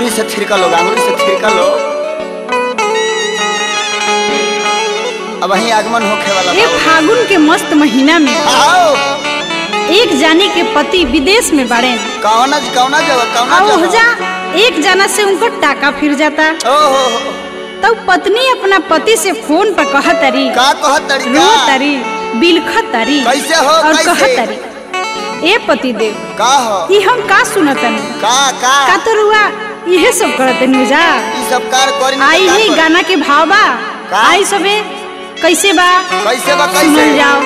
अंगुली से थिरका लो अंगुली से थिरका लो अब वही आगमन होखे वाला ये फागुन के मस्त महीना में आओ एक जाने के पति विदेश में बाड़े कौना कौना जगह कौना और जगह ओहजा एक जना से उनको टाका फिर जाता ओहो तब पत्नी अपना पति से फोन पर कहत तरी का कहत तड़ी रो का तरी बिलखत तरी कैसे हो, और कैसे? कहत तरी ए पति देव का हो ई हम का सुनतन का का का तो रुआ इहे सब करत नुजा ई सब कार करी न त आई का ही करी? गाना के भाव बा का? आई सबे कैसे बा कैसे बा सुनल कैसे जाओ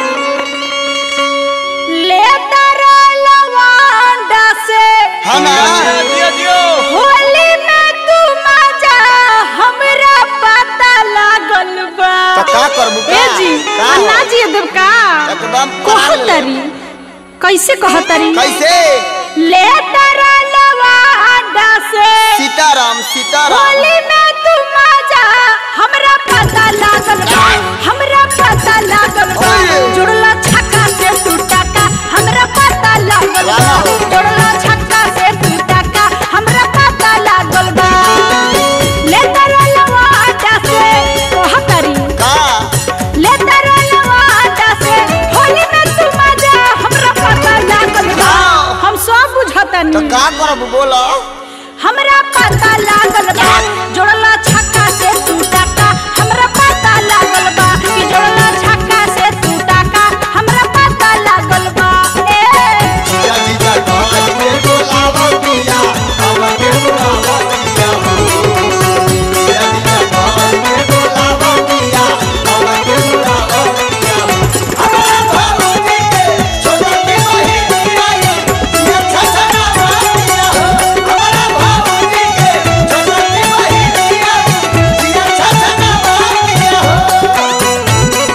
ले तारा लवांडा से हाँ ना दियो दियो होली में तू मजा हमरा पता लागल बा तो का करबू का? ए जी का हो? अन्ना जी देव का एकदम करा ले। कहतरी कैसे कहतरी कैसे ले तारा लवांडा से सीताराम सीताराम होली में तू मजा हमरा पता लागल बा हमरा पता लागल बा ओए। जुड़ला छक्का से तू टाका हमरा पता लागल बा वाह। जुड़ला छक्का से तू टाका हमरा पता लागल बा ले तारा लवाटा से कह करी का ले तारा लवाटा से होली में तू मजा हमरा पता लागल बा वाह। हम सब बुझतनी तो का करबू बोलो हमरा पता लागल बा जोड़ला छक्का से तू टाका हमरा पता लागल बा कि जोड़ला छक्का से तू टाका हमरा पता लागल बा ए जीजा जीजा कहत में बोलावा पिया हमके बोलावा पिया हो जीजा जीजा कहत में बोलावा पिया हमके बोलावा पिया हो हमारा भावनी के छोटा की बही पिया ये छछना पिया हो हमारा भावनी के छोटा की बही पिया ये छछना पिया हो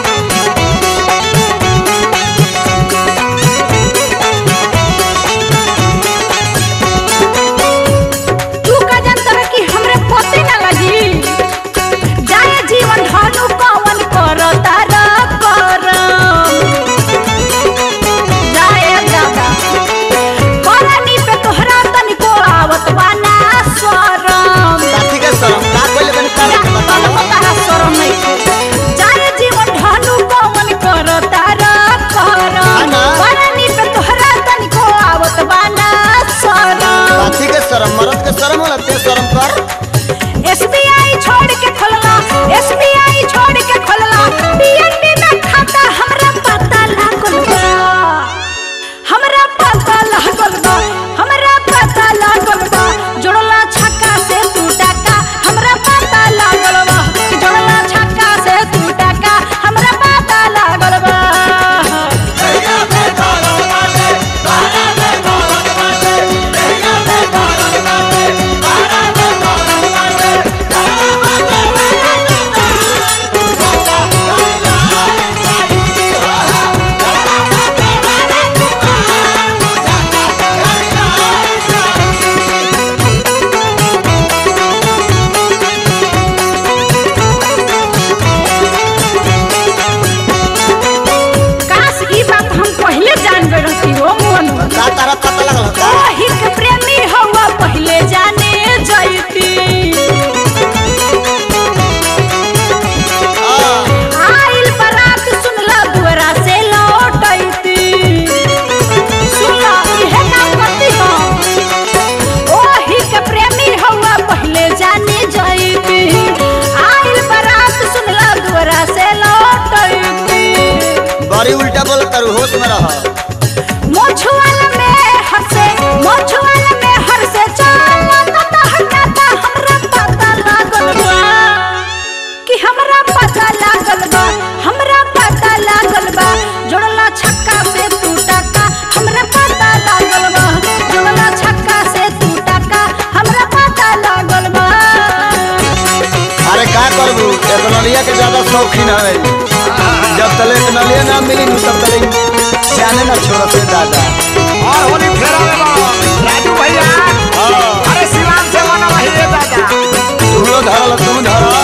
तू का जानत रह कि हमरे पते ना लगी जाए जीवन धनु कवन करता र करम जाए दादा करनी पे तोहरा तनिको आवत बाना स्वरम काठी के शरम का कोले बन का बता काठी के शरम मरद के शरम होला ते शरम कर छोड़ के खोलला एसबीआई छोड़ के खोलला पीएनबी में खाता हमरा पता लागल बा हमरा पता लागल बा हमरा पता लागल बा जोड़ला छक्का से तू टाका हमरा पता लागल बा जोड़ला छक्का से तू टाका हमरा पता लागल बा काश ई बात हम पहले जानबे रहती हो मोहन का तारा पता लगल का हिक प्रेमी हवा पहले जाने जैती आइल बरात सुनला दुआरा से लौटैती सुनला इहे काम करती हो ओही के प्रेमी हवा पहले जाने जैती आइल बरात सुनला दुआरा से लौटैती बड़ी उल्टा बोल तारू होश में रह मोछुआल में हंसे मोछुआल में हंसे चला ता हटाता हमरा पता लागल बा कि हमरा पता लागल बा हमरा पता लागल बा जोड़ला छक्का से तू टाका हमरा पता लागल बा जोड़ला छक्का से तू टाका हमरा पता लागल बा अरे का करबू एक नलिया के ज्यादा शौकीन है जब तले एक नलिया ना मिली नु तब तले जाने ना छोड़ से दादा और होली फेरा में बा राजू भैया हाँ अरे शिवान से मना वही दादा तू लो धरल तू धरल